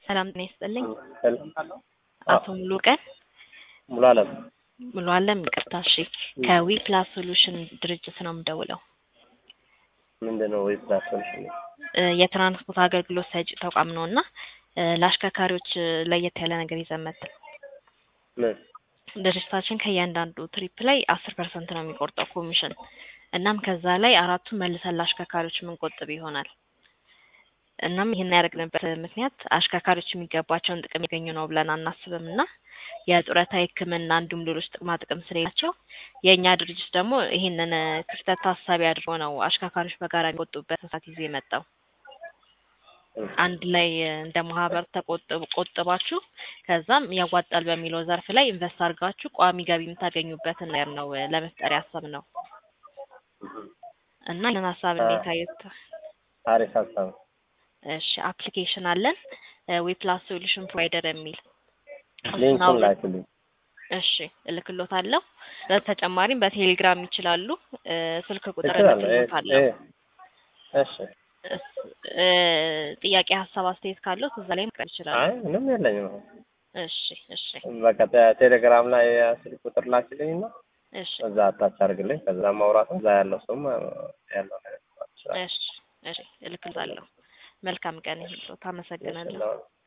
ሰላም ጤና ይስጥልኝ። ሰላም አቶ ሙሉ ቀን ሙሉ አለም ሙሉ አለም ይቅርታ። እሺ ከዊ ፕላስ ሶሉሽን ድርጅት ነው የምደውለው። ምንድን ነው ወይስ ሶሉሽን? እ የትራንስፖርት አገልግሎት ሰጪ ተቋም ነው እና እ ለአሽከርካሪዎች እ ለየት ያለ ነገር ይዘን መጥተን ምን ድርጅታችን ከእያንዳንዱ ትሪፕ ላይ አስር ፐርሰንት ነው የሚቆርጠው ኮሚሽን። እናም ከዛ ላይ አራቱን መልሰን ለአሽከርካሪዎች የምንቆጥብ ይሆናል። እናም ይህን ያደረግንበት ምክንያት አሽከርካሪዎች የሚገባቸውን ጥቅም ያገኙ ነው ብለን አናስብም እና የጡረታ ሕክምና እንዲሁም ሌሎች ጥቅማ ጥቅም ስለሌላቸው የእኛ ድርጅት ደግሞ ይህንን እ ክፍተት ታሳቢ አድርጎ ነው አሽከርካሪዎች በጋራ የሚቆጥቡበት ሰዓት ይዞ የመጣው። አንድ ላይ እ እንደ ማህበር ተቆጥብ ቆጥባችሁ ከዛም ያዋጣል በሚለው ዘርፍ ላይ ኢንቨስት አድርጋችሁ ቋሚ ገቢ የምታገኙበትን ነገር ነው እ ለመፍጠር ያሰብነው እና ይህንን ሀሳብ እንዴት አዩት? አሪፍ ሀሳብ ነው። እሺ አፕሊኬሽን አለን ዌፕላስ ሶሉሽን ፕሮቫይደር የሚል እሱን ሊንኩን አውርድ- ላክልኝ። እሺ እልክሎታለሁ። በተጨማሪም በቴሌግራም ይችላሉ። እ ስልክ ቁጥር እችላለሁ። እ- እልክሎታለሁ። እ- እሺ እስ- እ ጥያቄ፣ ሀሳብ፣ አስተያየት ካለው እዛ ላይ መቅረብ ይችላሉ። አይ ምንም የለኝም። እሺ እሺ በቃ ተ- ቴሌግራም ላይ ስልክ ቁጥር ላክልኝ እና እሺ እዛ አታች አድርግልኝ። ከዛ ማውራት እዛ ያለው ሰውም እ ያለው ነገር ማውራት ይችላል። እሺ እሺ እልክሎታለሁ። መልካም ቀን ይሁንልዎት። አመሰግናለሁ። እሺ፣